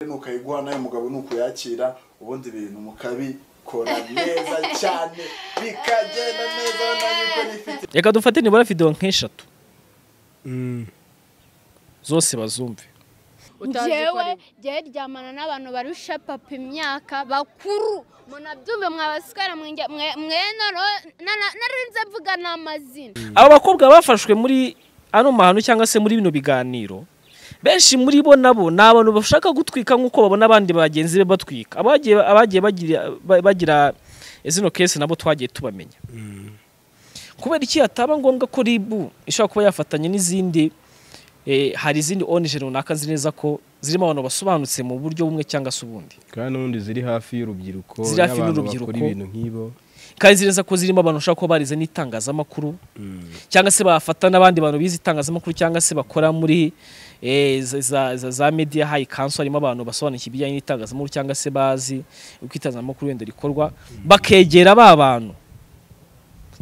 nukayiguha nawe mugabo nuko yakira ubundi ibintu mukabikora neza cyane bikagenda neza urabona yuko nifite reka dufate nibura videwo nk'eshatu zose bazumve njyewe njyewe ryamana n'abantu barusha papa imyaka bakuru munabyumve mwabasukara mwe narinze mvuga n'amazina aba bakobwa bafashwe muri ano mahano cyangwa se muri bino biganiro benshi muri bo nabo ni abantu bashaka gutwika nk'uko babona abandi bagenzi be batwika abagiye abagiye bagira- ba- bagira izino kesi nabo twagiye tubamenya kubera iki hataba ngombwa ko ribu ishobora kuba yafatanya n'izindi eh, hari izindi onije runaka nzi neza ko zirimo abantu basobanutse mu buryo bumwe cyangwa se ubundi kandi n'ubundi ziri hafi y'urubyiruko Ziri hafi n'abantu n'urubyiruko. bakora ibintu nk'ibo kandi nzi neza ko zirimo abantu bashobora kuba barize n'itangazamakuru cyangwa se bafata n'abandi bantu bize itangazamakuru cyangwa se bakora muri eh, za- za za- za media high council harimo abantu basobanukiwe ibijyanye n'itangazamakuru cyangwa se bazi uko itangazamakuru wenda rikorwa bakegera ba bantu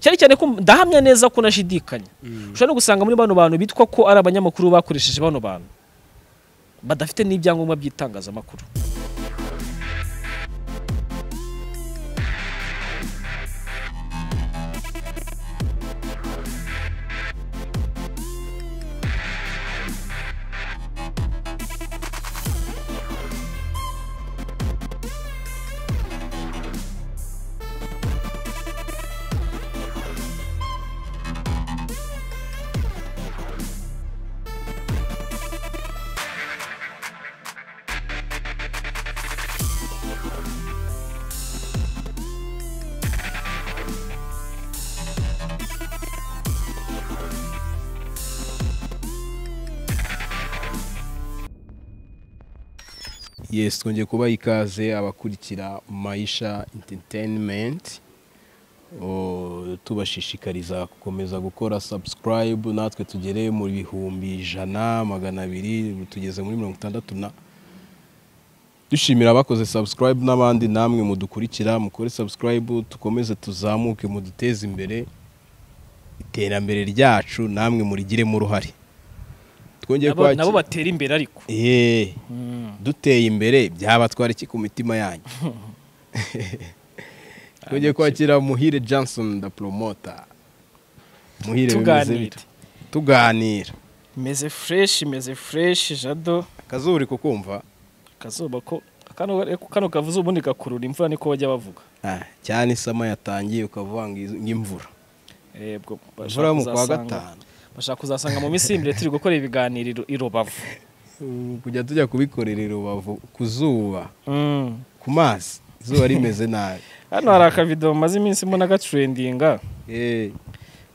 cyane cyane ko ndahamya neza ko nashidikanya ushobora no gusanga muri bano bantu bitwa ko ari abanyamakuru bakoresheje bano bantu badafite n'ibyangombwa by'itangazamakuru yesi twongeye kubaha ikaze abakurikira mayisha interineti tubashishikariza gukomeza gukora sabusikarayibu natwe tugere mu bihumbi ijana magana abiri ubu tugeze muri mirongo itandatu na dushimira abakoze sabusikarayibu n'abandi namwe mudukurikira mukore sabusikarayibu tukomeze tuzamuke muduteze imbere iterambere ryacu namwe murigiremo uruhare twongeye Nabo- nabo kwakira batera imbere ariko Eee, duteye imbere byabatwara iki ku mitima yanyu twongeye kwakira muhire johnson da promota muhire bimeze Tuganira. bite tuganira imeze fresh imeze fresh jado akazuba uri kukumva akazuba ko kano, kano kavuze ubundi gakurura imvura niko bajya bavuga Ah, cyane isama yatangiye ukavuga ngo iz- ng'imvura Eh, bwo bashaka imvura yo mu kwa kuzasanga- gatanu bashaka kuzasanga mu minsi y'imbere turi gukora ibiganiro i Ru- i rubavu Ubu kujya tujya kubikorera i rubavu ku zuba Mm. ku mazi izuba rimeze nabi hano hari akavido maze iminsi mbona gatrendinga Eee,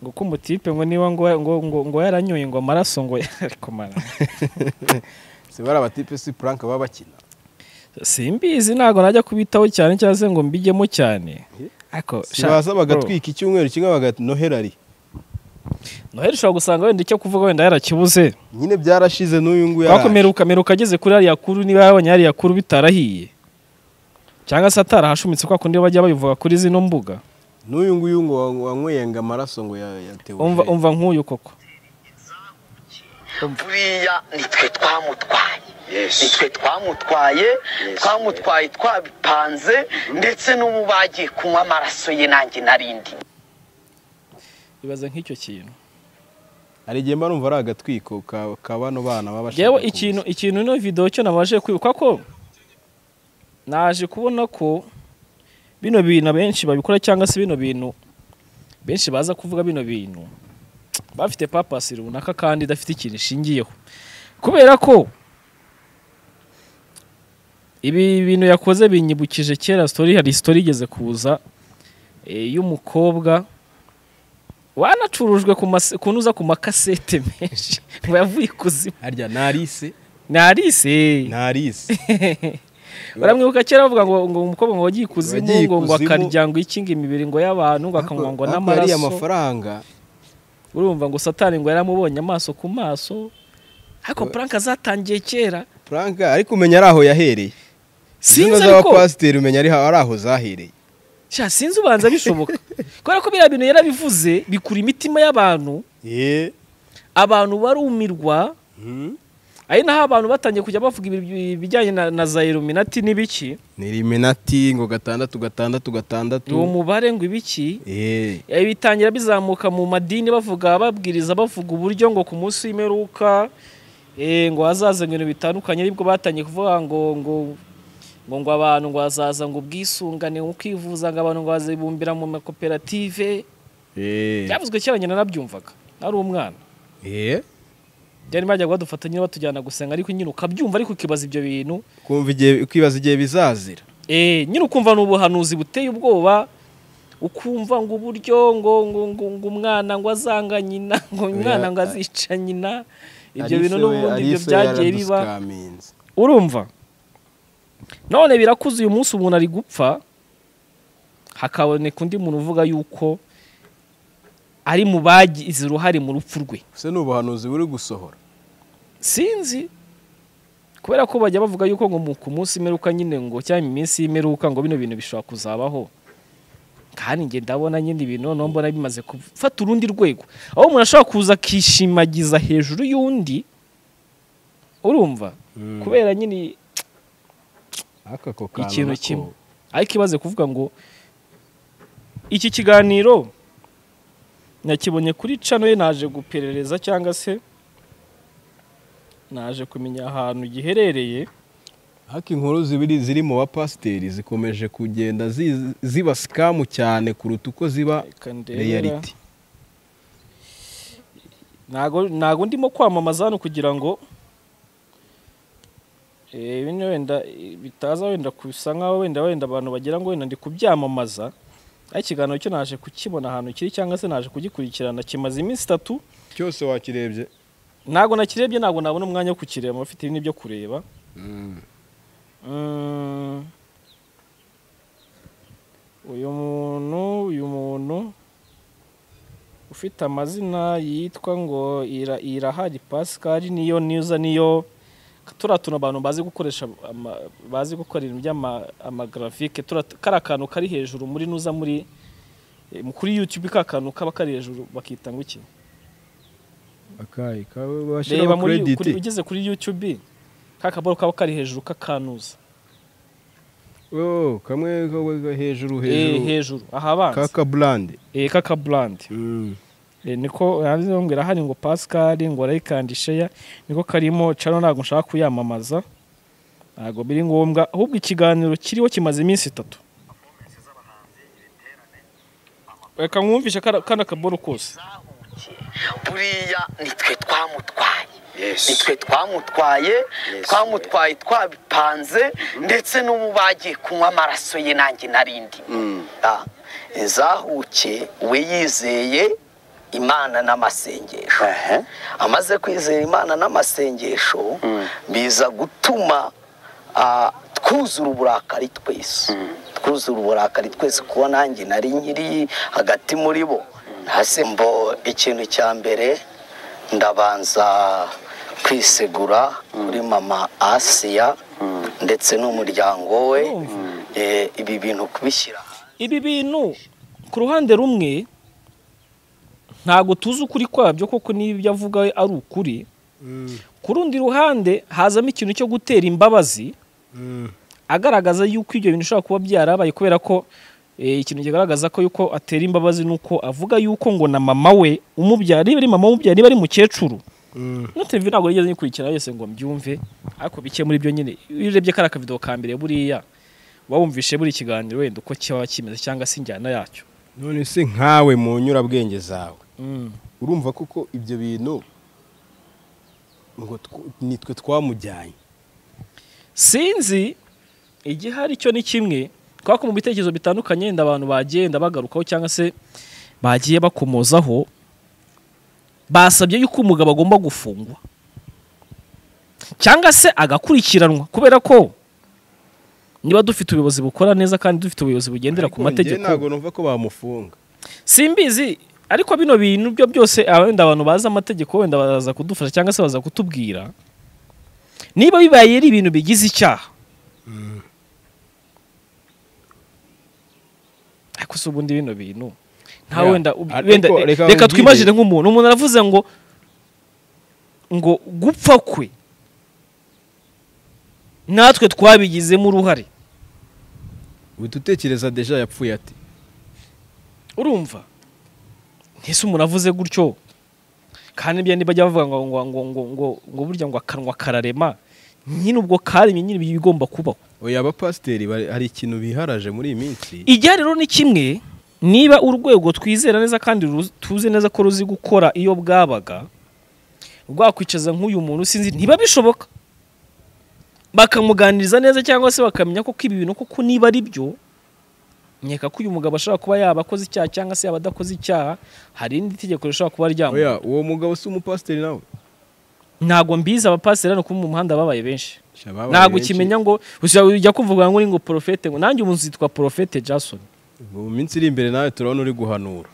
ngo ko umutipe ngo niba ngo, ngo, ngo, ngo yaranyoye ngo amaraso ngo ariko mara si bari abatipe si puranka baba bakina simbizi ntabwo najya kubitaho cyane cyangwa se ngo mbijyemo cyane ariko si sha- baza bro. bagatwika icyumweru kimwe baganoherari noheli ushobora gusanga wenda icyo kuvuga wenda yarakibuze nyine byarashize n'uyu nguyu araje. wakomera ukamera ukageze kuri hariya kuru niba yabonye hariya kuru bitarahiye cyangwa se atarahashumitse kwa kundi bajya babivuga kuri zino mbuga n'uyu nguyu ngo wa- wanywenga amaraso ngo ya- yatewe umva umva nk'uyu koko buriya nitwe twamutwaye nitwe twamutwaye twamutwaye twabipanze ndetse n'ubu bagiye kunywa amaraso ye nanjye narindi ibaze nk'icyo kintu hari igihe mba numva ari agatwiko ka ka bano bana baba bashaka yewe kuza. ikintu ikintu ino video cyo nabashe kwibuka ko naje kubona ko bino bintu abenshi babikora cyangwa se bino bintu benshi baza kuvuga bino bintu bafite papasi runaka kandi idafite ikintu ishingiyeho kubera ko ibi bintu yakoze binyibukije kera story hari story igeze kuza eh, y'umukobwa wanacurujwe ku mas- kunuza ku makasete menshi ngo yavuye ikuzimu harya narise narise narise baramwibuka kera bavuga ngo ngo umukobwa ngo wagiye ikuzimu Wagiye ngo ngo ikuzimu. akarya ngo ikinga imibiri ngo y'abantu ngo akanywa ngo Ariko- ariko yariye n'amaraso amafaranga urumva ngo satani ngo yaramubonye amaso ku maso ariko puranka zatangiye kera frank ariko umenya ari aho yahereye sinzi zaba ariko pasiteri umenya ari aho- ari aho zahereye sha sinzi ubanza bishoboka kubera ko biriya bintu yarabivuze bikura imitima y'abantu ye abantu barumirwa ari naho abantu batangiye kujya bavuga ibi- ibijyanye na, na za iluminati n'ibiki ni riminati ngo gatandatu gatandatu gatandatu uwo mubare ngo ibiki Eh, Eh, bitangira bizamuka mu madini bavuga babwiriza bavuga uburyo ngo ku munsi w'imperuka eh, ngo hazaza ibintu bitandukanye aribwo batangiye kuvuga ngo ngo ngo ngo abantu ngo hazaza ngo ubwisungane mu kwivuza ngo abantu ngo bazibumbira mu makoperative eh, byavuzwe kera nyina nabyumvaga nari umwana eh. byari bajya badufata nyine batujyana gusenga ariko nyine ukabyumva ariko ukibaza ibyo bintu kumva igihe ukibaza igihe bizazira Eh, nyine ukumva ni ubuhanuzi buteye ubwoba ukumva ngo uburyo ngo ngo ngo, ngo umwana ngo azanga nyina ngo umwana ngo azica nyina ibyo bintu n'ubundi ibyo byagiye biba urumva none birakuze uyu munsi umuntu ari gupfa hakaboneka undi muntu uvuga yuko ari mu bagize uruhare mu rupfu rwe ese ni ubuhanuzi buri gusohora sinzi kubera ko bajya bavuga yuko ngo mu- ku munsi imeruka nyine ngo cyangwa iminsi y'imeruka ngo bino bintu bishobora kuzabaho kandi njye ndabona nyine ibintu noneho mbona bimaze gufata urundi rwego aho umuntu ashobora kuza akishimagiza hejuru y'undi urumva kubera nyine ariko ako kantu ikintu nako- kimwe ariko ibaze kuvuga ngo iki kiganiro nakibonye kuri cano ye naje guperereza cyangwa se naje kumenya ahantu giherereye ariko inkuru zibiri ziri mu bapasiteri zikomeje kugenda zi- ziba sikamu cyane kuruta uko ziba Reka ndebe. reyaliti ntago ntago ndimo kwamamaza hano kugira ngo eh, bino wenda eh, bitaza wenda kusa nkaho wenda wenda abantu bagira ngo wenda ndi kubyamamaza ariko ikiganiro cyo naje kukibona ahantu kiri cyangwa se naje kugikurikirana kimaze iminsi itatu cyose wakirebye ntabwo nakirebye ntabwo nabona umwanya wo kukireba abafite ibindi byo kureba Mm. uyu muntu uyu muntu ufite amazina yitwa ngo Ira- irahari pascal niyo niza niyo turiya tuntu abantu bazi gukoresha ama- bazi gukora ibintu by'amagarafike kariya kantu kari hejuru muri nuza muri eh, kuri youtube ka kantu kaba kari hejuru bakita ngo iki akayi kawe bashyiraho reba muri kuri, krediti ugeze kuri youtube ka kaboro kaba kari hejuru k'akanuza Oh, kamwe kawe hejuru Eh, hejuru hejuru ahabanza kaka burandi eh kaka brand eh, niko yanditseho ngo irahari ngo pascal ngo like and share niko karimo cano ntabwo nshaka kuyamamaza ntabwo biri ngombwa ahubwo ikiganiro kiriho kimaze iminsi itatu reka mwumvishe kara- kano kaboro kose buriya nitwe twamutwaye Yes. nitwe twamutwaye Yes. twamutwaye twabipanze ndetse n'ubu bagiye kunywa amaraso ye nanjye narindi zahuke we yizeye imana n'amasengesho Ehe. amaze kwizera imana n'amasengesho biza gutuma ah, twuzura uburakari twese twuzura uburakari twese kuba nanjye nari nkiri hagati muri bo hasi mbo ikintu cya mbere ndabanza kwisegura kuri mama asiya ndetse n'umuryango we Eh, ibi bintu kubishyira ibi bintu ku ruhande rumwe ntabwo tuzi ukuri kwabyo koko niba ibyo avuga ari ukuri ku rundi ruhande hazamo ikintu cyo gutera imbabazi agaragaza yuko ibyo bintu bishobora kuba byarabaye kubera ko eh, ikintu kigaragaza ko yuko atera imbabazi ni uko avuga yuko ngo na mama we umubyara niba ari mama umubyara niba ari mukecuru no televiziyo ntabwo yigeze nyikurikirana yose ngo mbyumve ariko bike muri byo nyine iyo urebye kariya akavido ka mbere buriya uba wumvishe buri kiganiro wenda uko kiba kimeze cyangwa se injyana yacyo none se nkawe mu nyurabwenge zawe urumva kuko ibyo bintu ngo tw- nitwe twamujyanye sinzi igihari cyo ni kimwe kubera ko mu bitekerezo bitandukanye yenda abantu bagenda bagarukaho cyangwa se bagiye bakomozaho basabye yuko umugabo agomba gufungwa cyangwa se agakurikiranwa kubera ko niba dufite ubuyobozi bukora neza kandi dufite ubuyobozi bugendera ku Ariko njye mategeko ntabwo numva ko bamufunga simbizi ariko bino bintu byo byose ah, wenda abantu bazi amategeko wenda baza kudufasha cyangwa se baza kutubwira niba bibaye ari ibintu bigize icyaha ariko se ubundi bino bintu nta Ya, wenda ub- ariko wenda reka reka nkubwire. twimagine nk'umuntu umuntu aravuze ngo ngo gupfa kwe natwe twabigizemo uruhare uhita utekereza deja yapfuye ati urumva ntese umuntu avuze gutyo kandi bya ntibajya bavuga ngo ngo ngo ngo ngo ngo burya ngo akanwa kararema nyine ubwo karemye nyine ibi bigomba kubaho oya abapasiteri bari- hari ikintu biharaje muri iyi minsi ijya rero ni kimwe niba urwego twizera neza kandi ruz- tuzi neza ko ruzi gukora iyo bwabaga rwakwicaza nk'uyu muntu sinzi ntiba bishoboka bakamuganiriza neza cyangwa se bakamenya ko ibi bintu koko niba ari byo nkeka ko uyu mugabo ashobora kuba yaba akoze icyaha cyangwa se yaba adakoze icyaha hari irindi tegeko rishobora kuba ryamuha oya uwo mugabo si umupasiteri nawe ntabwo mbizi abapasiteri hano kuba mu muhanda babaye benshi Sha, babaye ntabwo benshi. ukimenya ngo ujya kuvuga ngo uri ngo porofete ngo nanjye umuntu zitwa porofete jason mu minsi iri imbere nawe turabona uri guhanura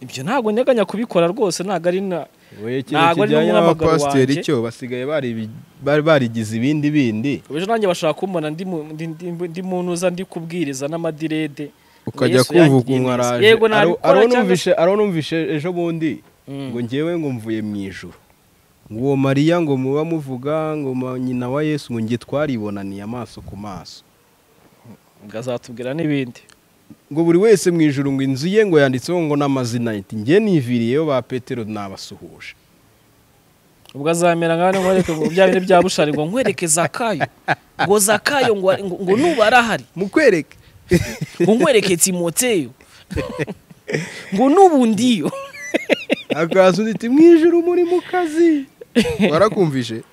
ibyo ntabwo nteganya kubikora rwose ntabwo ari na we ikintu Ntabwo ari kijyanye n'umuhamagaro n'abapasiteri wanjye. cyo basigaye baribi- bari barigize ibindi bindi ejo nanjye bashaka kumbona ndi mu- ndi- ndi- ndi mu ntuza ndi kubwiriza n'amadirede ukajya Yesu kumva yangiriye neza. ukumwaraje yego nabikora cyangwa se aronumvishe aronumvishe ejo bundi ngo ngewe ngo mvuye mu ijuru ngo uwo mariya ngo muba muvuga ngo ma- nyina wa yesu ngo nge twaribonaniye amaso ku maso azatubwira n'ibindi ngo buri wese mu ijuru ngo inzu ye ngo yanditseho ngo n'amazina ye iti nge niviriyeyo ba petero nabasuhuje ubwo azamera nka hano nkwereke ngo bya bintu bya bushari ngo nkwereke zakayo ngo zakayo ngo ngo- ngo nuba arahari mukwereke ngo nkwereke timoteyo ngo n'ubundiyo akaza undi ati mu ijuru muri mu kazi warakumvishe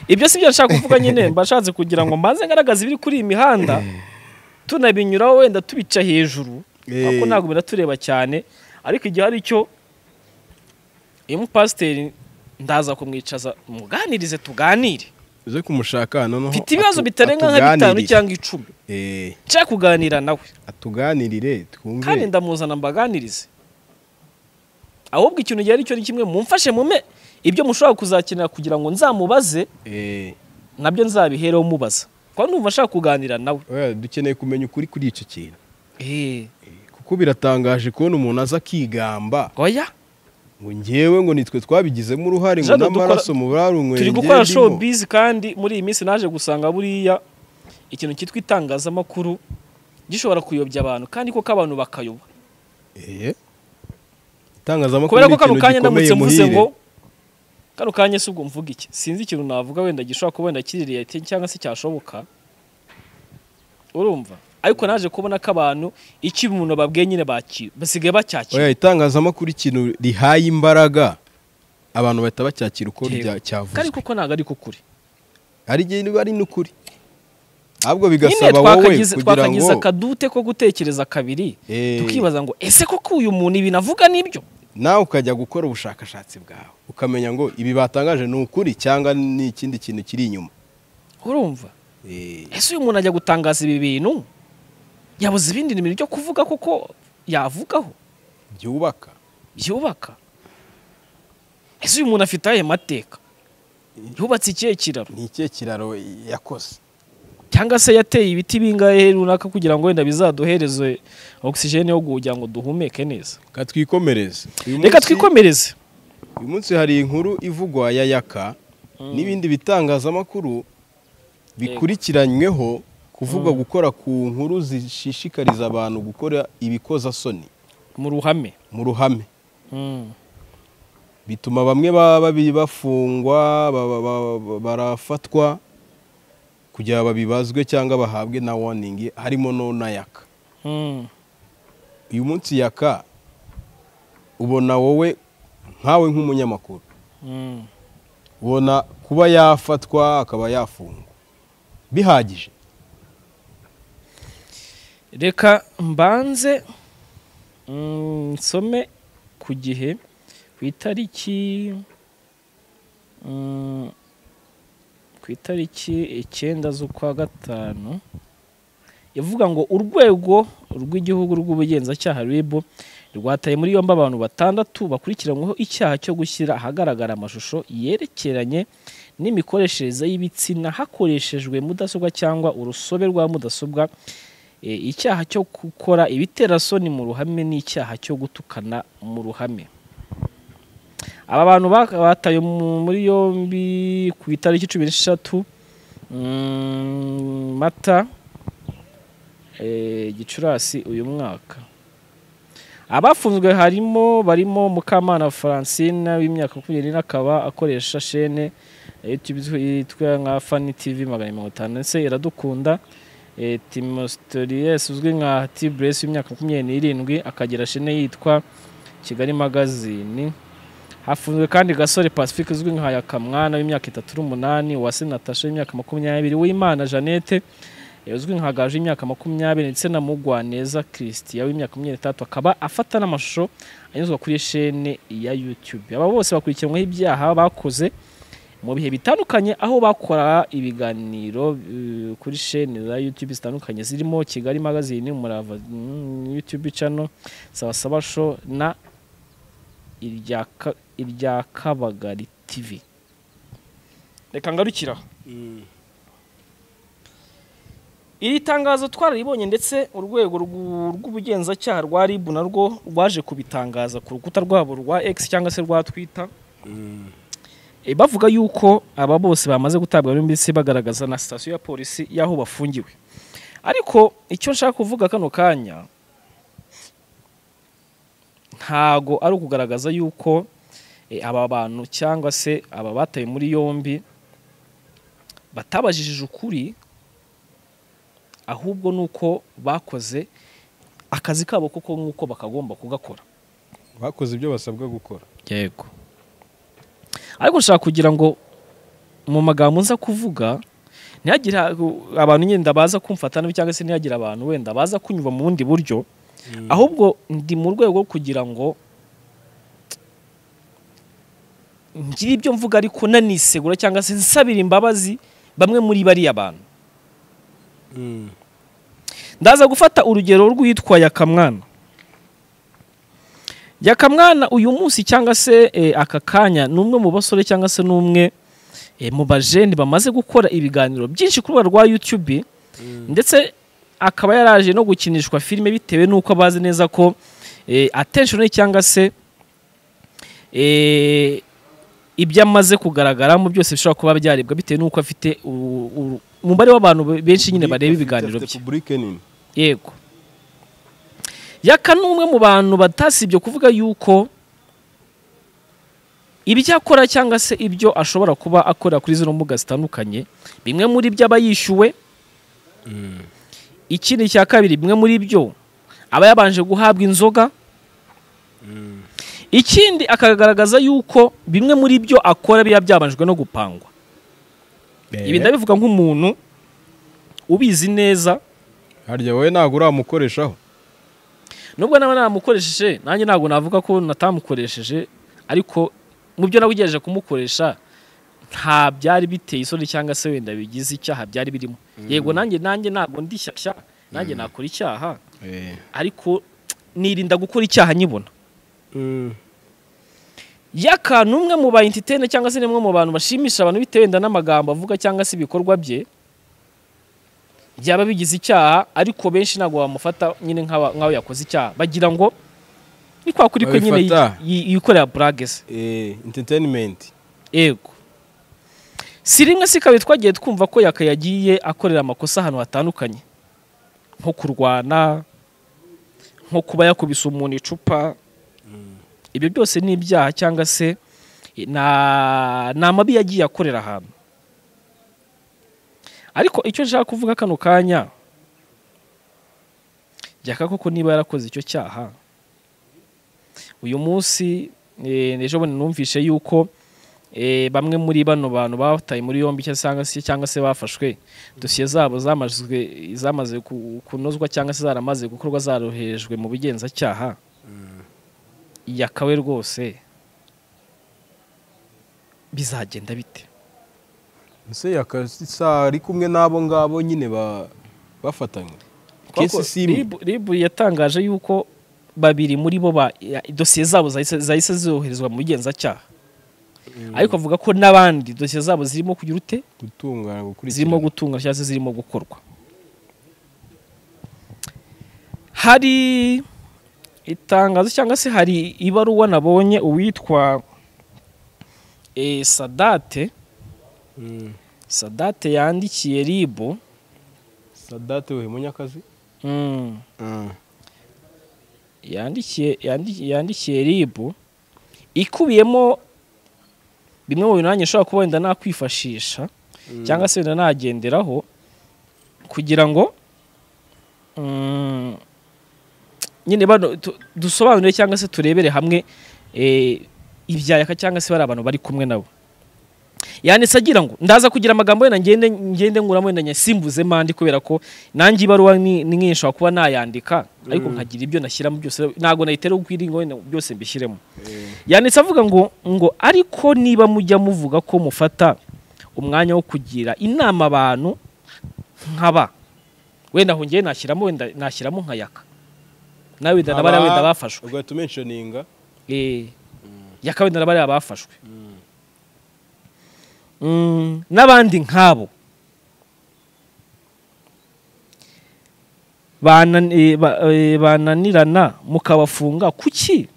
ibyo si byo nshaka kuvuga nyine mbashatse kugira ngo mbanze ngaragaza ibiri kuri iyi mihanda tunabinyuraho wenda tubica hejuru Eh. kuko ntabwo biratureba cyane ariko igihe hari icyo uyu mupasiteri ndaza kumwicaza muganirize tuganire uze kumushaka hano noneho mfite ibibazo atu- bitarenga nka bitanu atuganirire. cyangwa icumi Eh, nshaka kuganira nawe atuganirire twumve kandi ndamuzana mbaganirize ahubwo ikintu igihe ari cyo ni kimwe mumfashe mume ibyo mushobora kuzakenera kugira ngo nzamubaze Eh, nabyo nzabihereho mubaza kuko numva ashaka kuganira nawe oya, dukeneye kumenya ukuri kuri icyo kintu Eh, kuko biratangaje kubona umuntu aza akigamba oya ngo ngewe ngo nitwe twabigizemo uruhare ngo Jado, dukora- n'amaraso mu barunyweye turi gukora showbiz kandi muri iyi minsi naje gusanga buriya ikintu cyitwa itangazamakuru gishobora kuyobya abantu kandi koko abantu bakayoba itangazamakuru kubera ni ko kano ikintu kanya gikomeye ndamutse mvuze muhire ngo kano kanya si ubwo mvuga iki sinzi ikintu navuga wenda gishobora kuba wenda kiri reality cyangwa se cyashoboka urumva ariko naje kubona ko abantu icyo umuntu babwiye nyine baki- basigaye bacyakira oya itangazamakuru ikintu rihaye imbaraga abantu bahita bacyakira uko Yego. rya- kandi cyavuzwe koko ntabwo ari kukuri ari igihe niba ari n'ukuri ahubwo nyine bigasaba wowe twakagize kugira ngo twakagize akadute ko gutekereza kabiri Eh. tukibaza ngo ese koko uyu muntu ibi navuga nibyo nawe ukajya gukora ubushakashatsi bwawe ukamenya ngo ibi batangaje ni ukuri cyangwa ni ikindi kintu kiri inyuma urumva Eh, ese uyu muntu ajya gutangaza ibi bintu yabuze ibindi bintu byo kuvuga koko yavugaho byubaka byubaka ese uyu muntu afite ayahe mateka yubatse ikihe kiraro ni ikihe kiraro yakoze cyangwa se yateye ibiti bingahe runaka kugira ngo wenda bizaduhereze ogisijeni yo kugira ngo duhumeke neza reka twikomereze Uyu reka munsi- twikomereze uyu munsi hari inkuru ivugwa ya yaka n'ibindi bitangazamakuru bikurikiranyweho kuvugwa gukora ku nkuru zishishikariza abantu gukora ibikozasoni mu ruhame mu ruhame Mm. bituma bamwe baba babi- bafungwa baba- baba- barafatwa kugira babibazwe cyangwa bahabwe na warning harimo no na yaka Mm. uyu munsi yaka ubona wowe nkawe nk'umunyamakuru Mm. ubona kuba yafatwa akaba yafungwa bihagije reka mbanze mm, nsome ku gihe ku itariki mm, ku itariki icyenda z'ukwa gatanu ivuga ngo urwego rw'igihugu rw'ubugenzacyaha rib rwataye muri yombi abantu batandatu bakurikiranyweho icyaha cyo gushyira ahagaragara amashusho yerekeranye n'imikoreshereze y'ibitsina hakoreshejwe mudasobwa cyangwa urusobe rwa mudasobwa E, icyaha cyo gukora ibiterasoni mu ruhame n'icyaha cyo gutukana mu ruhame aba bantu bak- bataye mu- muri yombi ku itariki cumi n'eshatu Mm, mata eh, gicurasi uyu mwaka abafunzwe harimo barimo mukamana francine w'imyaka makumyabiri n'ine akaba akoresha shene ya YouTube izwi- yitwa nka fani tv magana mirongo itanu ndetse iradukunda Eh, timosteriyes uzwi nka tibresi w'imyaka makumyabiri n'irindwi akagira shene yitwa kigali magazine hafunzwe kandi gasore pacifique uzwi nka yakamwana w'imyaka itatu n'umunani uwase natasha w'imyaka makumyabiri uwimana jeannette eh, uzwi nka gaje w'imyaka makumyabiri ndetse na mugwaneza christian w'imyaka makumyabiri n'itatu akaba afata n'amashusho anyuzwa kuri shene ya youtube aba bose bakurikiranweho ibyaha bakoze mu bihe bitandukanye aho bakora ibiganiro eh, kuri shene za youtube zitandukanye zirimo kigali magazine umurava mm, youtube channel sawa show na irya Ka- irya kabagari tv reka ngarukira iri tangazo twararibonye ndetse urwego rw'u- rw'ubugenzacyaha rwa rib narwo rwaje kubitangaza ku rukuta rwabo rwa x cyangwa se rwa twitter Eh, bavuga yuko aba bose bamaze gutabwa ndetse bagaragaza na sitasiyo ya polisi y'aho bafungiwe ariko icyo nshaka kuvuga kano kanya ntago ari ukugaragaza yuko eh, aba bantu cyangwa se aba batawe muri yombi batabajijije ukuri ahubwo ni uko bakoze akazi kabo koko nk'uko bakagomba kugakora bakoze ibyo basabwa gukora yego ariko nshaka kugira ngo mu magambo nza kuvuga ntihagire abantu nyenda baza kumfata nabi cyangwa se ntihagire abantu wenda baza kunyumva mu bundi buryo ahubwo ndi mu rwego rwo kugira ngo ngire ibyo mvuga ariko nanisegura cyangwa se nsabira imbabazi bamwe muri bariya bantu ndaza gufata urugero rw'uwitwa yakamwana yakamwana uyu munsi cyangwa se eh, aka kanya ni umwe mu basore cyangwa se n'umwe eh, mu bajeni bamaze gukora ibiganiro byinshi ku rubuga rwa youtube ndetse akaba yaraje no gukinishwa filime bitewe n'uko bazi neza ko eh, attention ye cyangwa se eh, ibyo amaze kugaragaramo byose bishobora kuba byarebwa bitewe n'uko afite u- u- umubare w'abantu benshi nyine bareba ibiganiro bye repubulike nini yego yaka ni umwe mu bantu batasibye kuvuga yuko ibyo akora cyangwa se ibyo ashobora kuba akorera kuri zino mbuga zitandukanye bimwe muri byo aba yishyuwe ikindi cya kabiri bimwe muri byo aba yabanje guhabwa inzoga ikindi akagaragaza yuko bimwe muri byo akora biba byabanjwe no gupangwa ibi ndabivuga nk'umuntu ubizi neza harya wowe ntabwo uramukoreshaho nubwo nawe namukoresheje nanjye ntabwo navuga ko natamukoresheje ariko mu byo nabugerageje kumukoresha nta byari biteye isoni cyangwa se wenda bigize icyaha byari birimo yego nanjye nanjye ntabwo ndi shyashya nanjye nakora icyaha ariko nirinda gukora icyaha nyibona yaka ni umwe mu ba entitene cyangwa se ni umwe mu bantu bashimisha abantu bitewe wenda n'amagambo avuga cyangwa se ibikorwa bye byaba bigize icyaha ariko benshi ntabwo bamufata nyine nk'aba- nk'aho yakoze icyaha bagira ngo ni kwa kuri kwe nyine Babifata. yi- yi- yikorera burage ze Eh, entertainment ego si rimwe si kabiri twagiye twumva ko yaka yagiye akorera amakosa ahantu hatandukanye nko kurwana nko kuba yakubise umuntu icupa ibyo byose ni ibyaha cyangwa se eh, na- ni amabi yagiye akorera ahantu ariko icyo nshaka kuvuga kano kanya byaka koko niba yarakoze icyo cyaha uyu munsi eh, ejo bundi numvishe yuko eh, bamwe muri bano bantu bataye muri yombi cyangwa se- cyangwa se cyangwa se bafashwe dosiye zabo zamajwe zamaze ku- kunozwa cyangwa se zaramaze gukorwa zaroherejwe mu bugenzacyaha yakawe rwose bizagenda bite ese yakasa ari kumwe n'abo ngabo nyine ba- bafatanywe Kuko kesi simu Rib- ribu yatangaje yuko babiri muri bo ba- ya- dosiye zabo zahise zahise zoherezwa mu bugenzacyaha ariko avuga ko n'abandi dosiye zabo zirimo kugira ute gutungana gukurikirana zirimo gutunga cyangwa se zirimo gukorwa hari itangazo cyangwa se hari ibaruwa nabonye uwitwa eh, sadate sadate yandikiye ribu sadate we munyakazi mm, yandikiye yandi- yandikiye ribu ikubiyemo bimwe mu bintu nanjye nshobora kuba wenda nakwifashisha cyangwa se wenda nagenderaho kugira ngo mm, nyine bano tu- dusobanure cyangwa se turebere hamwe eh, ibyayaka cyangwa se bari abantu bari kumwe nabo yanditse agira ngo ndaza kugira amagambo wenda ngende ngende nkuramo wenda nyasimbuze mandi kubera ko nanjye ibaruwa ni ni nyinshi nshobora kuba nayandika ariko nkagira ibyo nashyiramo byose ntabwo nayitera ukwiri ngo wenda byose mbishyiremo yanditse avuga ngo ngo ariko niba mujya muvuga ko mufata umwanya wo kugira inama abantu nkaba wenda aho ngewe nashyiramo wenda nashyiramo nkayaka nawe wenda n'abariya wenda bafashwe ugahita umentioninga Eh, yakawenda n'abariya bafashwe Mm, n'abandi nk'abo Banan- eh, ba- eh, bananirana mukabafunga kuki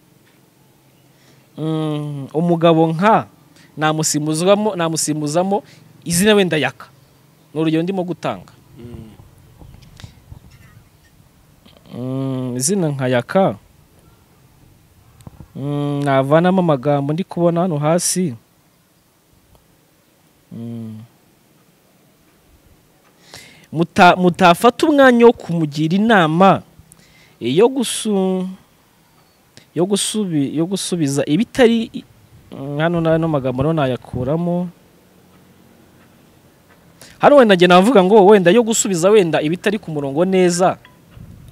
Mm, umugabo nka namusimbuzwamo namusimbuzamo izina wenda yaka ni urugero ndimo gutanga Mm, izina nka yaka Mm, navanamo amagambo ndi kubona hano hasi Mm. Muta- mutafata umwanya wo kumugira inama eh, yo gusu yo gusubi yo gusubiza ibitari i- Mm, hano n'ano magambo rero nayakuramo hano wenda njye navuga ngo wenda yo gusubiza wenda ibitari ku murongo neza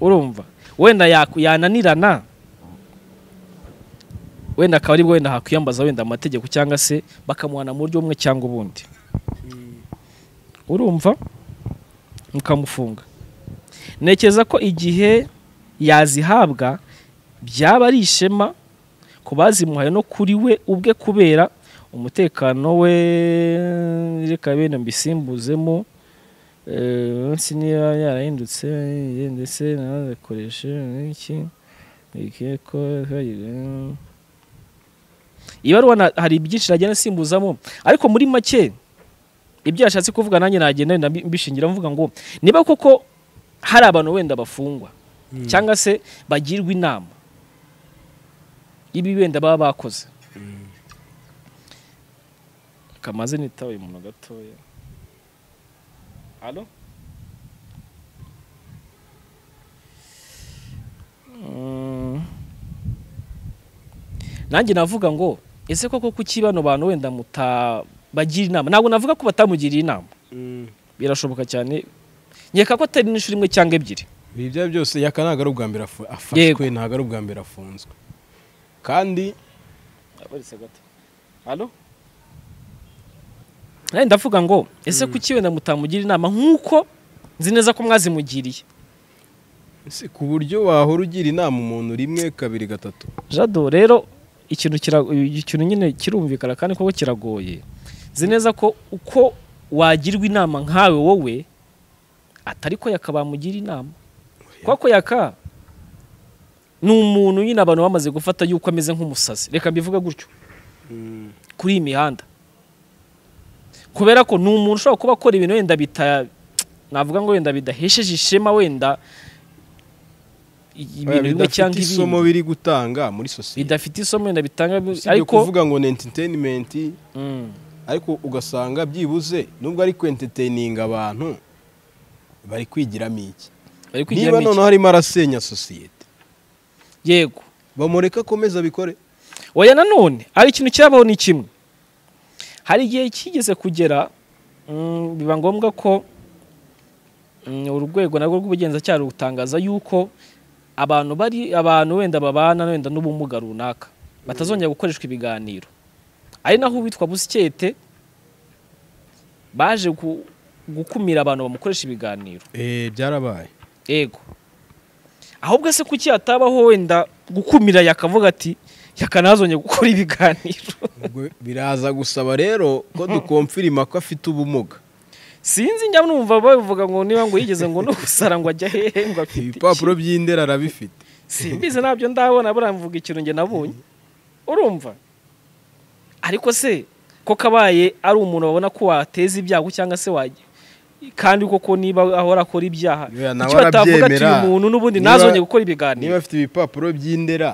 urumva wenda yaku- yananirana wenda akaba aribwo wenda hakwiyambaza wenda amategeko cyangwa se bakamuhana mu buryo bumwe cyangwa ubundi urumva mukamufunga ntekereza ko igihe yazihabwa byaba ari ishema ku bazimuhaye no kuri we ubwe kubera umutekano we reka bene mbisimbuzemo eh, munsi niba yarahindutse eh, ndetse nanakoreshe iki ikeko eh, ibaruwa na- hari byinshi nagenda nsimbuzamo ariko muri make ibyo yashatse kuvuga nanjye nagenda wenda mbi- mbishingira mvuga ngo niba koko hari abantu wenda bafungwa cyangwa se bagirwa inama ibi wenda baba bakoze kamaze nitawe umuntu gatoya Alo? Mm. nanjye navuga ngo ese koko kuki bano bantu wenda mutabagira inama ntabwo navuga ko batamugiriye inama birashoboka cyane nkeka ko atari n'inshuro imwe cyangwa ebyiri ibi bya byose yaka ntabwo ari ubwa mbere afu- Yego. afashwe ntabwo ari ubwa mbere afunzwe kandi nanjye ndavuga ngo ese kuki wenda mutamugira inama nk'uko nzi neza ko mwazimugiriye si ku buryo wahora ugira inama umuntu rimwe kabiri gatatu jado rero ikintu kira- ikintu nyine kirumvikana kandi koko kiragoye nzi neza ko uko wagirwa inama nkawe wowe atari ko yaka bamugira inama kuko yaka ni umuntu nyine abantu bamaze gufata yuko ameze nk'umusazi reka mbivuga gutyo kuri iyi mihanda kubera ko ni umuntu ushobora kuba akora ibintu wenda bita navuga ngo wenda bidahesheje ishema wenda ibintu bimwe bidafite cyangwa isomo ibindi biri gutanga muri sosiyete bidafite isomo wenda bitanga usibye ariko kuvuga ngo ni entertainment Mm. ariko ugasanga byibuze nubwo ari kwentertaininga abantu bari kwigiramo iki bari kwigira niba mike. noneho arimo arasenya sosiyete yego bamureka akomeze abikore oya nanone hari ikintu cyabaho ni kimwe hari igihe kigeze kugera mm, biba ngombwa ko mm, urwego narwo rw'ubugenzacyaha rutangaza yuko abantu bari abantu wenda babana wenda n'ubumuga runaka batazongera gukoreshwa ibiganiro ari naho uwitwa busikete baje gu- gukumira abantu bamukoresha ibiganiro byarabaye ego ahubwo se kuki hatabaho wenda gukumira yakavuga ati yakanazongera gukora ibiganiro Ubwo biraza gusaba rero ko dukomfirima ko afite ubumuga sinzi njya numva babivuga ngo niba ngo yigeze ngo no gusara ngo ajya hehe ngo afite ibipapuro by'indera arabifite simbizi nabyo ndabona buramvuga ikintu njye nabonye urumva ariko se ko kabaye ari umuntu babona ko wateza ibyago cyangwa se wajya kandi koko niba ahora akora ibyaha Yoya, nawe kuki batavuga ati arabyemera. uyu muntu n'ubundi Niba- ntazongeye gukora niba ibiganiro afite ibipapuro by'indera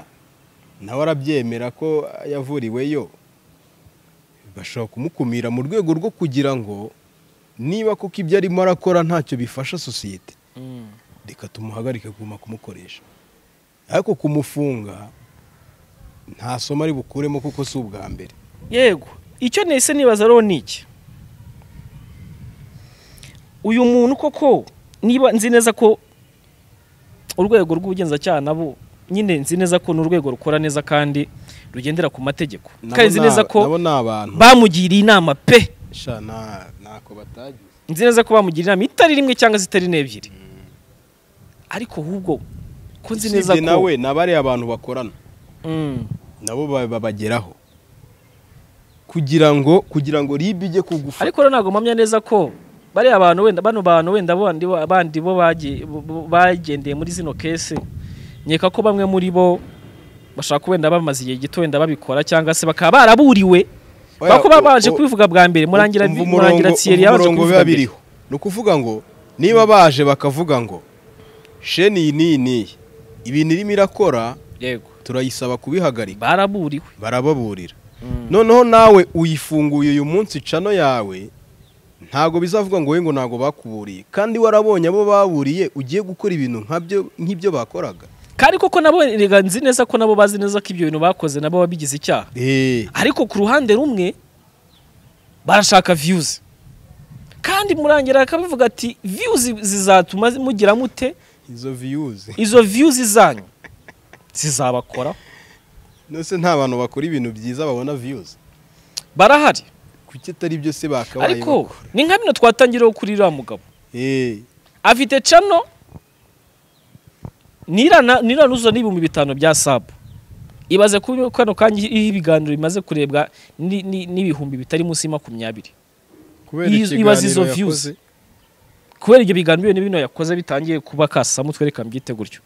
nawe arabyemera ko yavuriweyo bashobora kumukumira mu rwego rwo kugira ngo niba kuko ibyo arimo arakora ntacyo bifasha sosiyete Mm. reka tumuhagarike kuguma kumukoresha ariko kumufunga nta somo ari bukuremo kuko si ubwa mbere yego icyo nese nibaza rero ni iki uyu muntu koko niba nzi neza ko urwego rw'ubugenzacyaha nabo nyine nzi neza ko ni urwego rukora neza kandi rugendera ku mategeko kandi nzi Nabo ni neza aba- ko nabo ni abantu bamugiriye inama pe sha nta- ntako batagize nzi neza ko bamugira inama itari rimwe cyangwa se itari n'ebyiri ariko ahubwo ko nzi neza usibye ko nawe nabariya abantu bakorana Mm. nabo ba- babageraho kugira ngo kugira ngo ribe ijye kugufata ariko rero ntabwo mpamya neza ko bariya bantu wenda bano bantu wenda bandi bo- bandi bo bagiye- bo- bo- bagendeye muri zino kese nkeka ko bamwe muri bo bashaka ko wenda bamaze igihe gito wenda babikora cyangwa se bakaba baraburiwe Oya, bako baba o- baje o- kubivuga bwa mbere murangira Umva umurongo- murangira umva tsiyeri yaje umurongo kubivuga biba mbere biriho ni ukuvuga ngo niba baje bakavuga ngo sheni iyi n'iyi n'iyi ibintu irimo irakora yego turayisaba kubihagarika baraburiwe barababurira Mm. noneho nawe uyifunguye uyu munsi cano yawe ntago bizavuga ngo we ngo ntago bakuburiye kandi warabonye abo baburiye ugiye gukora ibintu nkabyo nk'ibyo bakoraga kandi koko nabo erega nzi neza ko nabo bazi neza ko ibyo bintu bakoze nabo babigize icyaha Eh, ariko ku ruhande rumwe barashaka viyuzi kandi murangira akabivuga ati viyuzi zizatuma mugira mute izo viyuzi izo viyuzi zanyu zizabakoraho nose nta bantu bakora ibintu byiza babona viyuzi barahari kuki atari byo se bakabaye ariko bakora? ni nka bino twatangiriyeho kuri uriya mugabo Eh, afite cano nirana niranuza n'ibihumbi bitanu bya sabu ibaze kuri kano kanya iyo ibiganiro bimaze kurebwa ni- ni- n'ibihumbi bitari munsi ya makumyabiri kubera Iyo- ikiganiro ibaze izo yakoze- views. kubera ibyo biganiro bino bino yakoze bitangiye kuba kasamutwe reka mbyite gutyo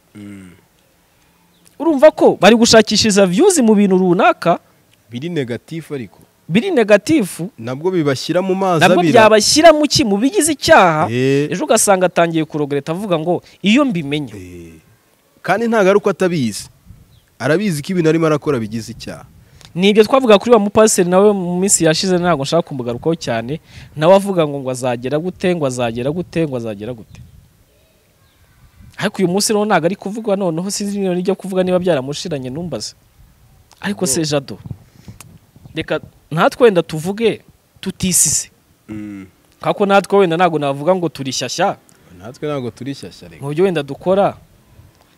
urumva ko bari gushakishiriza viyuzi mu bintu runaka biri negatifu ariko biri negatifu nabwo bibashyira mu mazi nabwo abira byabashyira mu ki mu bigize icyaha Eh. ejo ugasanga atangiye kurogereta avuga ngo iyo mbimenya Eh, kandi ntago ari uko atabizi arabizi ko ibintu arimo arakora bigize icyaha nibyo twavuga kuri wa mupasiteri nawe mu minsi yashize ntabwo nshaka kumugarukaho cyane nawe avuga ngo ngo azagera gute ngo azagera gute ngo azagera gute ariko uyu munsi rero ntabwo ari kuvugwa noneho sinzi niba nijya kuvuga niba byaramushiranye numbaze ariko se jado reka natwe wenda tuvuge tutisize kako natwe wenda ntabwo navuga ngo turishyashya natwe ntabwo turi shyashya reka mu byo wenda dukora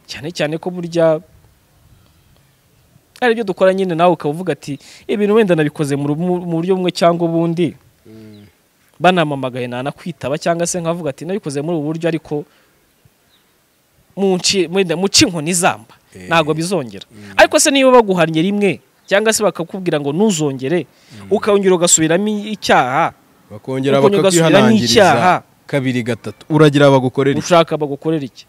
cyane cyane ko burya hari ibyo dukora nyine nawe ukaba uvuga ati ibintu wenda nabikoze mu ru- mu buryo bumwe cyangwa ubundi banamamagaye nanakwitaba cyangwa se nkavuga ati nabikoze muri ubu buryo ariko mu nci- wenda muce inkoni izamba Eh. ntabwo bizongera ariko se niba baguhannye rimwe cyangwa se bakakubwira ngo ntuzongere ukongera ugasubiramo icyaha bakongera Uko nyuma ugasubira n'icyaha. bakakwihanangiriza kabiri gatatu uragira bagukorera iki? ushaka bagukorera iki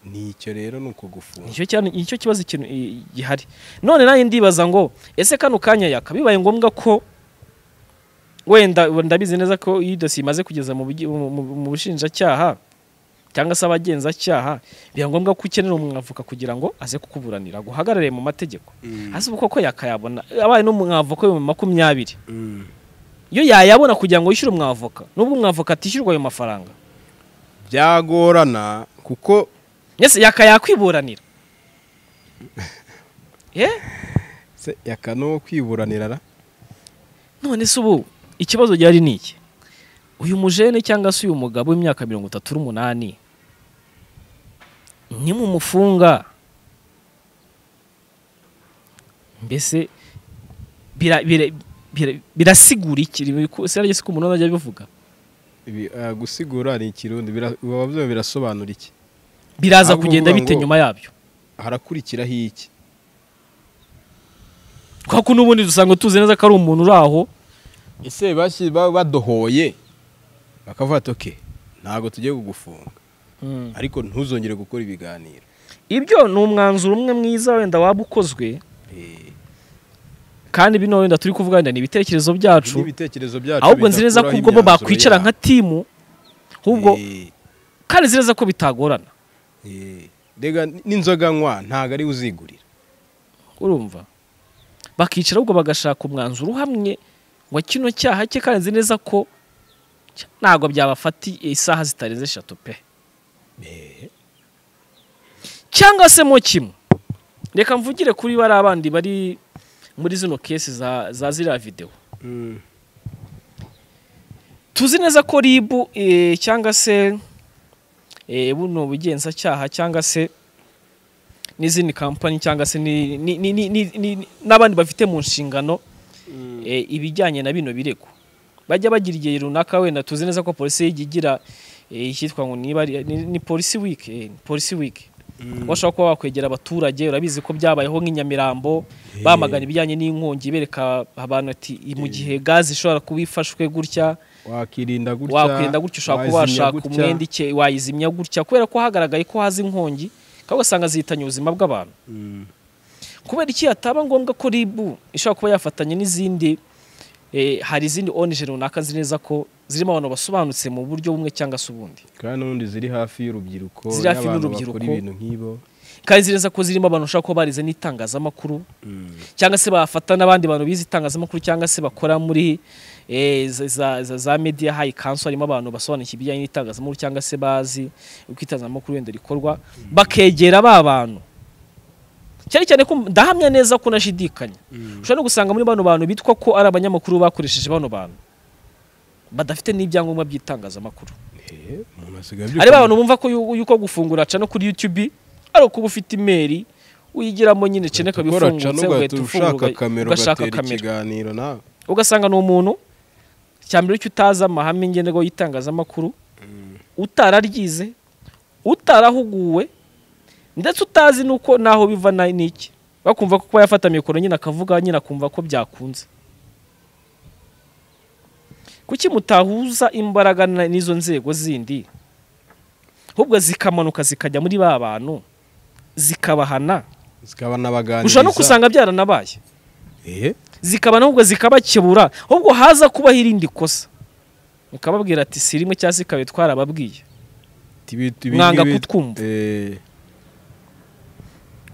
ni icyo rero ni uko gufunga nicyo cyane nicyo kibazo ikintu i- gihari none nanjye ndibaza ngo ese kano kanya yaka bibaye ngombwa ko wenda ndabizi neza ko iyo dosiye imaze kugeza mu bugi- mu- mu- mu bushinjacyaha cyangwa se abagenzacyaha biba ngombwa ko ukenera umwavoka kugira ngo aze kukuburanira guhagarare mu mategeko hasi ubu koko yakayabona abaye n'umwavoka w'ibihumbi makumyabiri iyo yayabona kugira ngo yishyure umwavoka nubwo umwavoka atishyurwa ayo mafaranga byagorana kuko mbese yaka yakwiburanira eh se yakano kwiburanira ra? none se ubu ikibazo gihari ni iki uyu mujene cyangwa se uyu mugabo w'imyaka mirongo itatu n'umunani nimumufunga mbese bira- bira- bira- birasigura iki sinaryo siko umuntu ajya abivuga Ibi, ah, gusigura ni ikirundi bira- baba byo birasobanura iki biraza Ahubwo kugenda uvuga bite ngo- nyuma yabyo harakurikiraho iki kubera ko n'ubundi dusanga tuzi neza ko ari umuntu uri aho ese bashyi- ba- badohoye bakavuga ati oke ntabwo tugiye kugufunga ariko ntuzongere gukora ibiganiro ibyo ni umwanzuro umwe mwiza wenda waba ukozwe kandi bino wenda turi kuvuga wenda ni ibitekerezo byacu n'ibitekerezo byacu ahubwo nzi neza ko ubwo bo bakwicara nka timu ahubwo kandi nzi neza ko bitagorana rega n'inzoga nywa ntabwo ari we uzigurira urumva bakicara ahubwo bagashaka umwanzuro uhamye wa kino cyaha cye kandi nzi neza ko cya- ntabwo byabafata isaha zitarenze eshatu pe cyangwa se mo kimwe reka mvugire kuri bariya bandi bari muri zino kesi za za ziriya videwo tuzi neza ko ribu eh, cyangwa se eh, buno bugenzacyaha cyangwa se n'izindi kampani cyangwa se ni- ni- ni- ni- ni- ni- n'abandi bafite mu nshingano eh, ibijyanye na bino birego bajya bagira igihe runaka wenda tuzi neza ko polisi y'igihugu igira eh, icyitwa ngo niba ari- ni ni polisi wiki eh, ni polisi wiki bashobora kuba wakwegera abaturage urabizi ko byabayeho nk'inyamirambo bamagana ibijyanye n'inkongi bereka abantu ati mu gihe gaze ishobora kuba ifashwe gutya wakirinda gutya wakwirinda gutya ushobora kuba wazimya washaka gutya. umwenda ike wayizimya gutya kubera ko hagaragaye ko haza inkongi kandi ugasanga zihitanye ubuzima bw'abantu kubera iki hataba ngombwa ko ribu ishobora kuba yafatanya n'izindi eh, hari izindi onije runaka nzi neza ko zirimo abantu basobanutse mu buryo bumwe cyangwa se ubundi kandi n'ubundi ziri hafi y'urubyiruko Ziri hafi y'abantu y'urubyiruko. bakora ibintu nk'ibo kandi nzi neza ko zirimo abantu ushobora kuba barize n'itangazamakuru cyangwa se bafata n'abandi bantu bize itangazamakuru cyangwa se bakora muri eh, za- za za- za media high council harimo abantu basobanukiwe ibijyanye n'itangazamakuru cyangwa se bazi uko itangazamakuru wenda rikorwa bakegera ba bantu cyane cyane ko ndahamya neza ko nashidikanya ushobora no gusanga muri bano bantu bitwa ko ari abanyamakuru bakoresheje bano bantu badafite n'ibyangombwa by'itangazamakuru Eh, umuntu asigaye abyuka hari ba bantu bumva ko yu- yuko gufungura aca no kuri YouTube ari ukuba ufite imeri uyigiramo nyine cene ugahita ukora ca kabifungutse n'ugahita ugahita ushaka ufungura kamera ugashaka ugatera kamera ikiganiro nawe ugasanga ni umuntu cyambere cyo utazi amahame ngenderwaho y'itangazamakuru utararyize utarahuguwe ndetse utazi nuko naho biva na- n'iki bakumva ko kuba yafata mikoro nyine akavuga nyine akumva ko byakunze kuki mutahuza imbaraga na- n'izo nzego zindi ahubwo zikamanuka zikajya muri ba bantu zikabahana zikaba n'abaganiriza ushobora no kusanga byaranabaye Eh, zikaba ahubwo zikabakebura ahubwo haza kubaho irindi kosa mukababwira ati si rimwe cyangwa se ikaba twarababwiye tibi- tibi- Mwanga ngibi- kutwumva. Eh,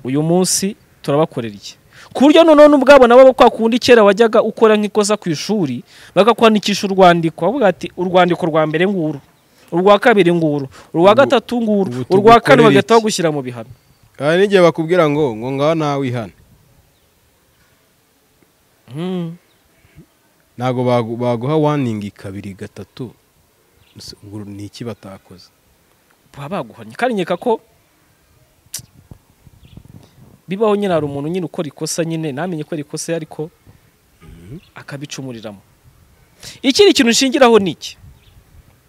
uyu munsi turabakorera iki ku buryo noneho n'ubwabo nabo kwa kundi kera wajyaga ukora nk'ikosa ku ishuri bakakwandikisha urwandiko bavuga ati urwandiko rwa mbere nguru urwa kabiri nguru urwa gatatu nguru ubu urwa kane tugukorera bagahita iki? bagushyira mu bihano hari n'igihe bakubwira ngo ngo ngaho nawe wihane Hmm. ntabwo bagu- baguha waningi kabiri gatatu Ese ngo ni iki batakoze baba baguhanye kandi nkeka ko bibaho nyine hari umuntu nyine ukora ikosa nyine ntamenye ko ari ikosa ariko akabicumuriramo ikindi kintu nshingiraho ni iki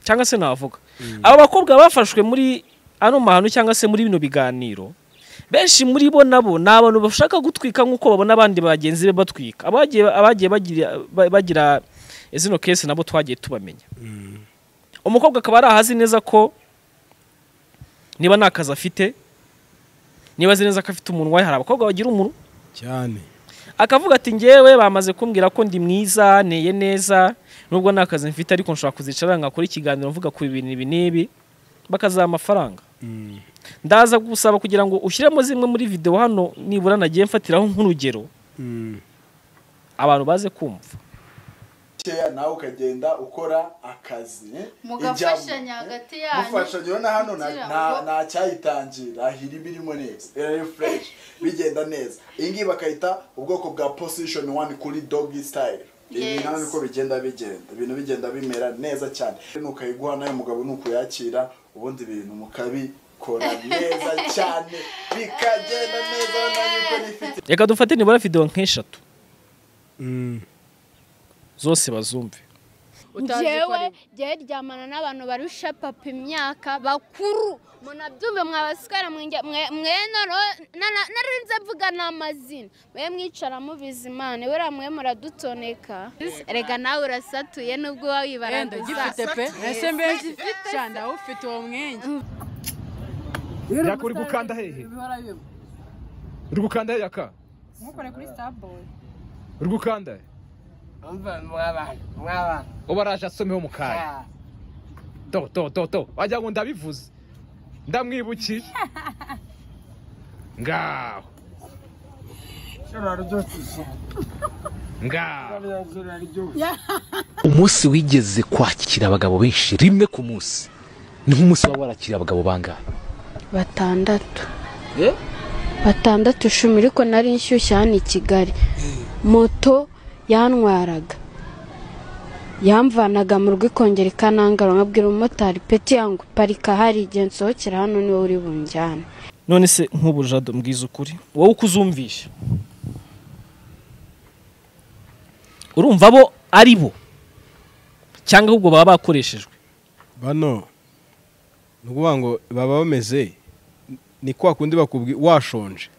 cyangwa se navuga aba bakobwa bafashwe muri ano mahano cyangwa se muri bino biganiro benshi muri bo nabo ni abantu bashaka gutwika nk'uko babona abandi bagenzi be batwika abagiye abagiye bagira- ba- bagira zino kesi nabo twagiye tubamenya umukobwa akaba ari ahazi neza ko niba nta kazi afite niba azi neza ko afite umunwa hari abakobwa bagira umunwa cyane akavuga ati ngewe bamaze kumbwira ko ndi mwiza nteye neza nubwo nta kazi mfite ariko nshobora kuzicara nkakora ikiganiro mvuga ku bintu ibi n'ibi bakaziha amafaranga ndaza gusaba kugira ngo ushyiremo zimwe muri videwo hano nibura nagiye mfatiraho nk'urugero abantu baze kumva keya nawe ukagenda ukora akazi mugafashanya ijyamo. hagati mufashanya urabona hano na- kugira nta- ngo- nta cyayitangira ahiri birimo neza iri fureshi bigenda neza iyi ngiyi bakayita ubwoko bwa posishoni wani kuri dogi sitayiri Yes. ibi nawe niko bigenda bigenda ibintu bigenda bimera neza cyane nukayiguha nawe mugabo nukuyakira ubundi ibintu mukabikora neza cyane bikagenda neza nawe uko nifite reka dufate nibura videwo nk'eshatu zose bazumve njyewe njyewe ryamana n'abantu barusha papa imyaka bakuru munabyumve mwabasikara mwe noneho na- na- narinze mvuga n'amazina mwe mwicara mubizi imana buriya mwe muradutoneka rega nawe urasatuye n'ubwo uba wenda wibaranduza gifite pe ese mbese cyane ufite uwo mwenge yaka uri gukanda hehe uri gukanda hehe yaka ntukore kuri starboy urwo ukanda umva mw'abantu mw'abantu uba araje asomeho mu kanya Ah, to to to to wagira ngo ndabivuze ndamwibukiye ngaho ngaho umunsi wigeze kwakira abagabo benshi rimwe ku munsi ni nk'umunsi waba warakira abagabo bangahe batandatu batandatu icumi ariko nari nshyushye hano i kigali moto yantwaraga yamvanaga mu rugo ikongera ikanangara nkabwira umumotari peti yangu parika hari igihe nsohokera hano niwe uri bunjyane none se nk'ubu jado mbwiza ukuri wowe uko uzumvisha urumva bo ari bo cyangwa ahubwo baba bakoreshejwe bano ni ukuvuga ngo baba bameze ni kwa kundi bakubwi washonje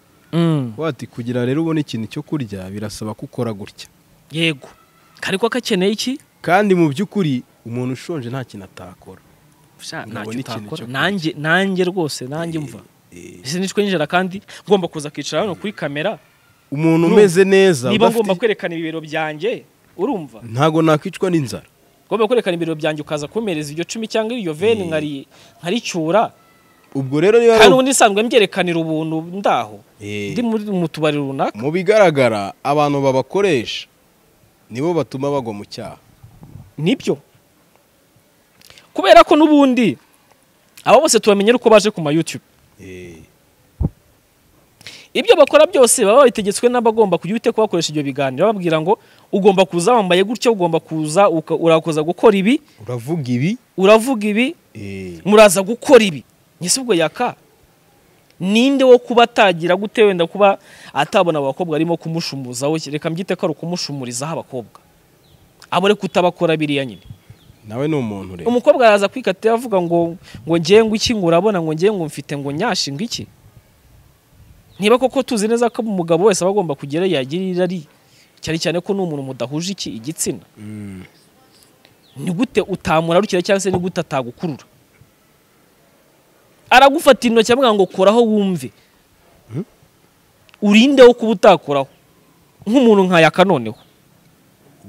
wati kugira rero ubone ikintu cyo kurya birasaba ko ukora gutya yego kari ko akeneye iki kandi mu by'ukuri umuntu ushonje nta kintu atakora Sha, Ngo ntacyo abone ikintu utakora cyo kurya. nanjye nanjye rwose nanjye mva ese nitwe nijera kandi ngomba kuza kwicara hano kuri kamera umuntu Urumva? umeze neza niba udafite- ngomba kwerekana ibibero byanjye urumva ntago nakwicwa n'inzara ngomba kwerekana ibibero byanjye ukaza kumereza iryo cumi cyangwa iryo veni nkari- nkaricyura ubwo rero niba kandi ari ubundi isanzwe mbyerekanira ubuntu ndaho Eh. ndi muri mu tubari runaka mu bigaragara abantu babakoresha nibo batuma bagwa mu cyaha nibyo kubera ko n'ubundi abo bose tubamenye ari uko baje ku ma YouTube Eh, ibyo bakora byose baba babitegetswe n'abagomba kujya uhite kubakoresha ibyo biganiro bababwira ngo ugomba kuza wambaye gutya ugomba kuza uka- urakoza gukora ibi uravuga ibi uravuga ibi eh, muraza gukora ibi ese ubwo yaka ninde wo kuba atagira gute wenda kuba atabona abakobwa arimo kumushumuza we reka mbyite ko ari ukumushumurizaho abakobwa abo reka utabakora biriya nyine nawe ni umuntu rero umukobwa araza kwikatira avuga ngo ngo ngewe ngo iki ngo urabona ngo ngewe ngo mfite ngo nyashinga iki niba koko tuzi neza ko umugabo wese aba agomba kugera yagira irari cyane cyane ko n'umuntu mudahuje iki igitsina ni gute utamurarukira cyangwa se ni gute atagukurura aragufata intoki amubwira ngo koraho wumve urindeho kuba utakoraho nk'umuntu nka yaka noneho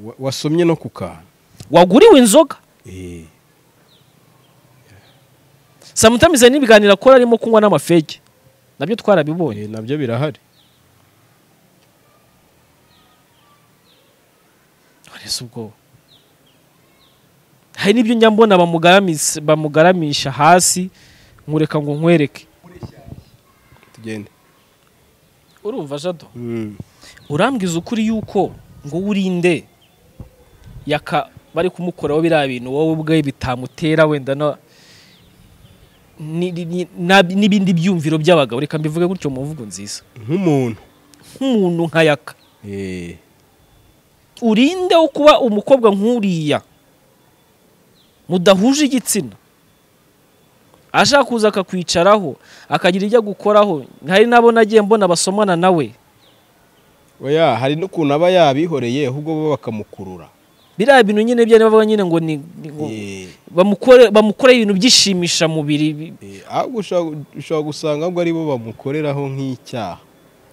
Wa- wasomye no ku kantu waguriwe inzoga Eh, Sometimes hari n'ibiganiro akora arimo kunywa n'amafege nabyo twarabibonye eh, nabyo birahari Ese ubwo hari n'ibyo njya mbona bamugaramiza- bamugaramisha hasi nkureka ngo nkwereke tugende urumva jado Mm. urambwiza ukuri yuko ngo urinde yaka bari kumukoraho biriya bintu wowe ubwe bitamutera wenda na ni- ni- ni- na- n'ibindi byumviro by'abagabo reka mbivuge gutyo mu mvugo nziza nk'umuntu nk'umuntu nka yaka Eh, urinde wo kuba umukobwa nk'uriya mudahuje igitsina ashaka kuza akakwicaraho akagira ibyo agukoraho hari n'abo nagiye mbona basomana nawe oya hari n'ukuntu aba yabihoreye ahubwo bo bakamukurura biriya bintu nyine byo bavuga nyine ngo ni ni- ngo Eh, bamukore bamukore ibintu byishimisha mubiri bi- eh, ahubwo ushobora- ushobora gusanga ahubwo ari bo bamukoreraho nk'icyaha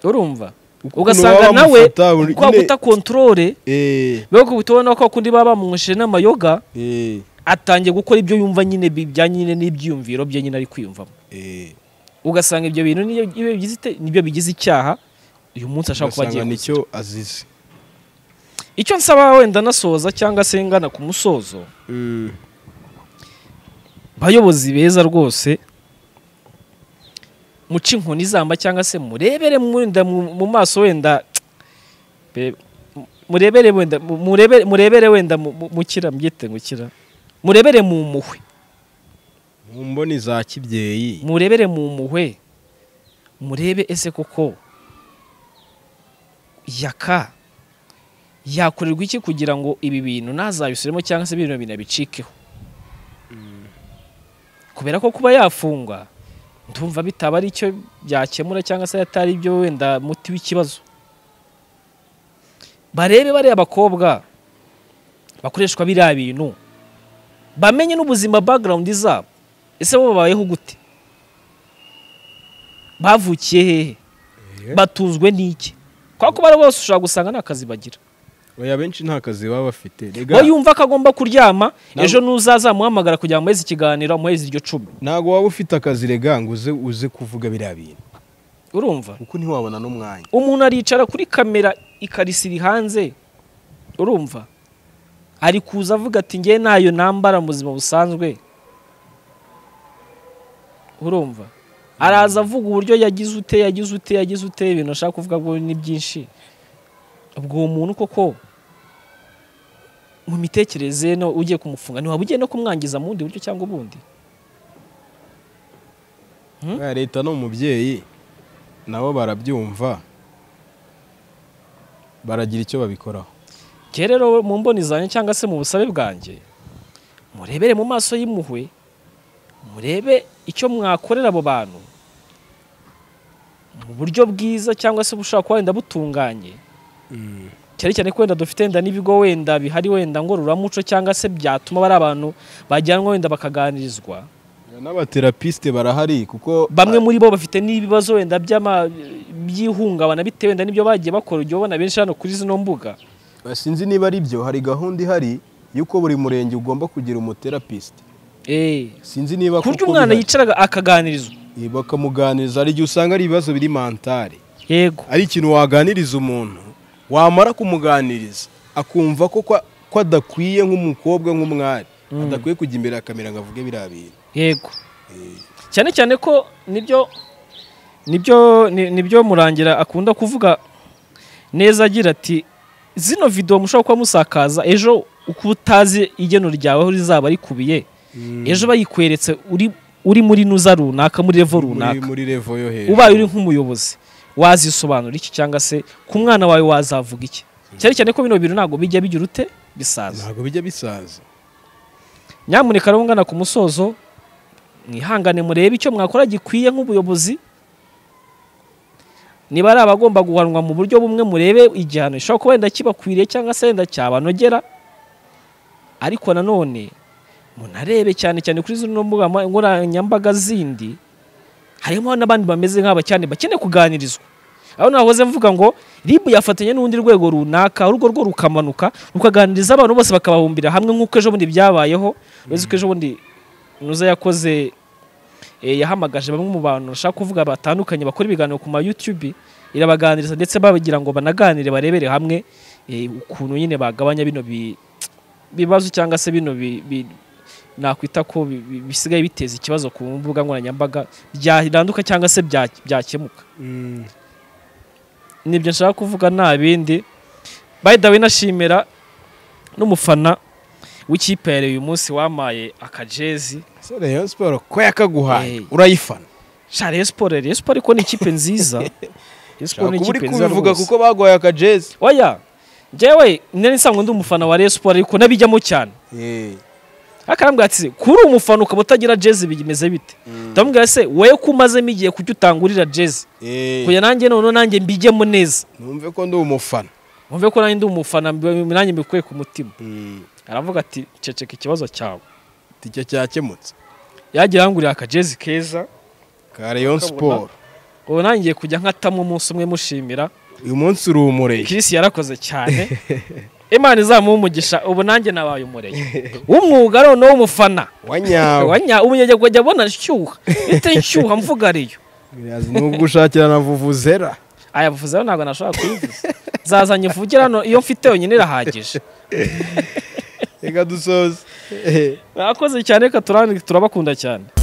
urumva Ukuntu ugasanga baba nawe bamufata buri- kwa nyine- guta kontorore Eh, biba kubitubona ko kundi baba bamwesheje n'amayoga eh, atangiye gukora ibyo yumva nyine bijyanye nyine n'ibyiyumviro bye nyine ari kwiyumvamo eh. ugasanga ibyo bintu niyo- iyo bigize ite- nibyo bigize icyaha uyu munsi ashaka kuba agiye ugasanga icyo nicyo azize icyo nsaba wenda nasoza cyangwa se ngana ku musozo Mm. bayobozi beza rwose muce inkoni izamba cyangwa se murebere mwenda mu mu maso wenda be- mu- murebere wenda mu- murebere murebere wenda mu- mu- mukira mbyite gukira murebere mu mpuhwe mu mboni za kibyeyi murebere mu mpuhwe murebe ese koko yaka yakorerwa iki kugira ngo ibi bintu ntazabisubiremo cyangwa se bino bintu abicikeho kubera ko kuba yafungwa ndumva bitaba ari icyo byakemura cyangwa se atari ibyo wenda muti w'ikibazo barebe bariya abakobwa bakoreshwa biriya bintu bamenye n'ubuzima background zabo ese bo babayeho gute bavukiye hehe batunzwe n'iki ko kubera ko bari bose ushobora gusanga nta kazi bagira oya benshi nta kazi baba bafite Rega, wowe yumva ko agomba kuryama Ntabwo- ejo n'uzazamuhamagara kugira ngo muheze ikiganiro muheze iryo cumi ntabwo waba ufite akazi rega ngo uze uze kuvuga biriya bintu urumva kuko ntiwabona n'umwanya umuntu aricara kuri kamera ikarisi iri hanze urumva ari kuza avuga ati ngewe ntayo nambara mu buzima busanzwe urumva araza avuga uburyo yagize ute yagize ute yagize ute ibintu ashaka kuvuga ngo ni byinshi ubwo uwo muntu koko mu mitekerereze ye no ugiye kumufunga ntiwaba ugiye no kumwangiza mu bundi buryo cyangwa ubundi Oya, leta ni umubyeyi nabo barabyumva baragira icyo babikoraho Njye rero mu mboni zanjye cyangwa se mu busabe bwanjye murebere mu maso y'impuhwe murebe icyo mwakorera abo bantu mu buryo bwiza cyangwa se bushobora kuba wenda butunganye cyane cyane ko wenda dufite wenda n'ibigo wenda bihari wenda ngororamuco cyangwa se byatuma bari abantu bajyanwa wenda bakaganirizwa n'abaterapisite barahari kuko bamwe muri bo bafite n'ibibazo wenda by'ama- by'ihungabana bitewe wenda n'ibyo bagiye bakora ujya ubona benshi hano kuri zino mbuga Ah, sinzi niba ari byo hari gahunda ihari y'uko buri murenge ugomba kugira umuterapisite Eh, sinzi niba ku buryo koko umwana bihari. yicaraga akaganirizwa Eh, bakamuganiriza hari igihe usanga ari ibibazo biri mantare yego ari ikintu waganiriza umuntu wamara kumuganiriza akumva ko kwa- ko adakwiye nk'umukobwa nk'umwari adakwiye kujya imbere ya kamera ngo avuge biriya bintu yego cyane cyane ko nibyo nibyo ni- nibyo murangira akunda kuvuga neza agira ati zino video mushobora kuba musakaza ejo uko utazi igeno ryawe aho rizaba rikubiye ejo bayikweretse uri uri muri nuza runaka muri revo muri, runaka muri revo yo hejuru ubaye uri nk'umuyobozi wazisobanura iki cyangwa se ku mwana wawe wazavuga iki cyane cyane ko bino bintu ntabwo bijya bigira ute bisaza ntabwo bijya bisaza nyamuneka rero ngana ku musozo mwihangane murebe icyo mwakora gikwiye nk'ubuyobozi niba ari abagomba guhanwa mu buryo bumwe murebe igihano gishobora kuba wenda kibakwiriye cyangwa se wenda cyabanogera ariko nanone munarebe cyane cyane kuri zino mbuga ma- nkoranyambaga zindi harimo n'abandi bameze nk'aba cyane bakeneye kuganirizwa aho nahoze mvuga ngo ribu yafatanya n'urundi rwego runaka urwo rwo rukamanuka rukaganiriza abantu bose bakababumbira hamwe nk'uko ejo bundi byabayeho uretse ko ejo bundi nuza yakoze eh, yahamagaje bamwe mu bantu bashaka kuvuga batandukanye bakora ibiganiro ku ma YouTube irabaganiriza ndetse bagira ngo banaganire barebere hamwe eh, ukuntu nyine bagabanya bino bi- bibazo cyangwa se bino bi- bi- nakwita ko bi- bi- bisigaye biteza ikibazo ku mbuga nkoranyambaga byaranduka cyangwa se bya- byakemuka nibyo nshaka kuvuga nta bindi by the way nashimira n'umufana w'ikipe ya Rayon uyu munsi wamaye akajezi ese rayon siporo ko yakaguhaye Eh. urayifana sha Rayon Sport Rayon Sport ariko ni ikipe nziza Rayon Sport uba ni uri ikipe nziza kubivuga rwose. kuko baguhaye akajezi oya njyewe nari nsanzwe ndi umufana wa Rayon Sport ariko nabijyamo cyane Eh, akarambwira ati kuri umufana ukaba utagira jezi bimeze bite ndamubwira se wowe ko umazemo igihe kujya utangurira jezi eh, kugira nanjye noneho nanjye mbijyemo neza numve ko ndi umufana wumve ko nanjye ndi umufana mbi- nanjye mbikuye ku mutima Mm, aravuga ati ceceka ikibazo cyawe icyo cyakemutse yagira angurira akajezi keza ka rayon siporo ubu nanjye ngiye kujya nkatamo umunsi umwe mushimira uyu munsi uri umureye kirisi yarakoze cyane imana izamuha umugisha ubu nanjye nabaye umureye w'umwuga noneho w'umufana wanyawe Wanya- umunyagihugu ajya abona nshyuha bite nshyuha mvuga ariyo nubwo ushakira na vuvuzera aya vuze rero ntabwo nashobora kuyivuza nzazanye mvugire hano iyo mfite yonyine irahagije reka dusoze mwakoze cyane reka turabakunda cyane